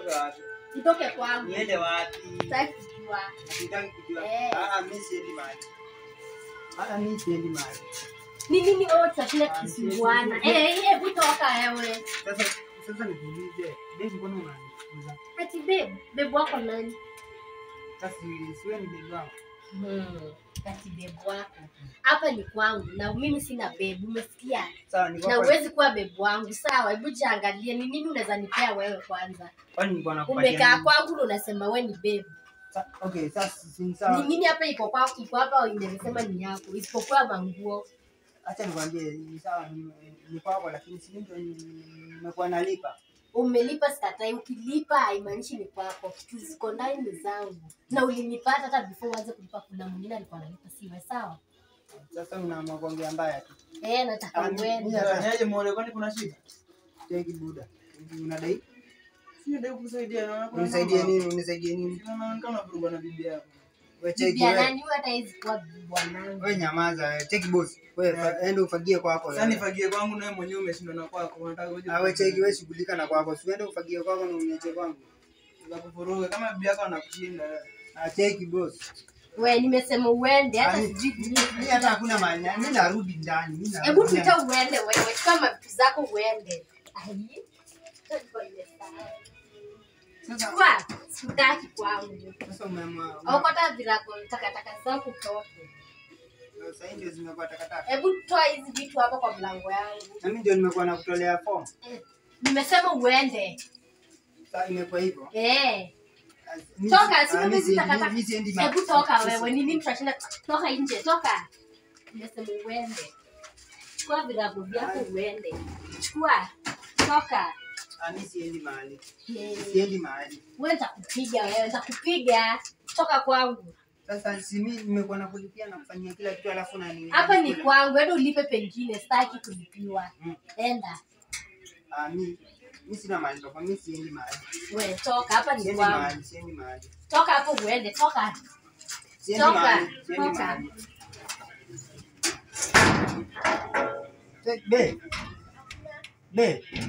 nitoke wapi? Nitoke kwangu. Niende wapi? Sitaki kujua. Sitaki kujua. Eh. Ah, ah, mimi siendi mahali. Ah, ah, mimi siendi mahali. Ni nini wewe tutashinda tukisumbuana? Eh, eh, hebu toka wewe. Sasa sasa nikuulize, babe mbona unanifukuza? Ati babe, babe wako nani? Sasa siwe ni babe wangu. Hmm. Ati babe wako. Hapa ni kwangu na mimi sina babe, umesikia? Sawa, niko Na hapa. uwezi kuwa babe wangu. Sawa, hebu jiangalie ni nini unaweza nipea wewe kwanza. Kwani nilikuwa nakupatia Umekaa nini? kwangu na unasema wewe ni babe. Sa- Okay, sasa si ni Ni sawa. nini hapa iko kwa iko hapa inasema ni yako isipokuwa manguo. Acha nikwambie ni sawa ni ni kwako lakini si ndio nimekuwa nalipa. Umelipa sikatai, ukilipa haimaanishi ni kwako. Kitu ziko ndani ni zangu, na ulinipata hata before uanze kulipa. Kuna mwingine alikuwa analipa, siwe sawa? Sasa unaamua kuongea mbaya tu. Eh, nataka Ah, mimi uende. hata- Fanyaje muone kwani kuna shida? Cheki buda. Unadai? Sio ndio kukusaidia na Unisaidie nini? Unisaidie nini? Unaonekana kuruga na bibi yako. Wewe cheki Bibi ya wewe. nani huyu? Hata hizi kuwa bwanangu. Wewe nyamaza, wewe. cheki boss. Wewe fa- enda ufagie kwako. Sasa nifagie kwangu nawe mwenyewe umeshindwa na kwako. Unataka uje. Ah, wewe cheki wewe shughulika na kwako. Si uende ufagie kwako na uniache kwangu. za kufuruga kama bibi yako anakushinda. Ah, cheki boss. We, nimesema uende, hata Ah, ni- sijui Mimi hata hakuna mahali. na- Mimi narudi ndani. Mimi narudi Hebu ndani. tuita uende wewe, chukua mavitu zako uende. Ai. Sasa Chukua, sitaki kwangu. sasa umeamua. Okota virako takataka zako toke. Sasa hii ndio zimekuwa takataka. Hebu toa hizi vitu hapo kwa mlango yangu. Na mimi ndio nimekuwa nakutolea form. Eh, Nimesema uende. Sasa imekuwa hivyo. Eh. Ah, mimi- Toka, ah, si mimi mimi siendi- takataka. mimi siendi ma- Hebu toka sisi- wewe. Ni nini tunashinda? Toka nje, toka. Nimesema uende. Chukua virago vyako uende. Chukua. Toka. Ah, mimi siendi mahali. Eh. Siendi mahali. Wewe nitakupiga wewe, nitakupiga. Toka kwangu. Sasa si mimi nimekuwa nakulipia na kufanyia kila kitu alafu na ni Hapa ni kwangu, enda ulipe pengine, sitaki kulipiwa. Mm. Enda. Ah, mimi mimi sina mahali toka, mimi siendi mahali. We, toka, hapa ni Siendi kwangu. mahali, siendi mahali. Toka hapo uende, toka. Siendi Toka, mahali, siendi toka. mahali. Be. Be.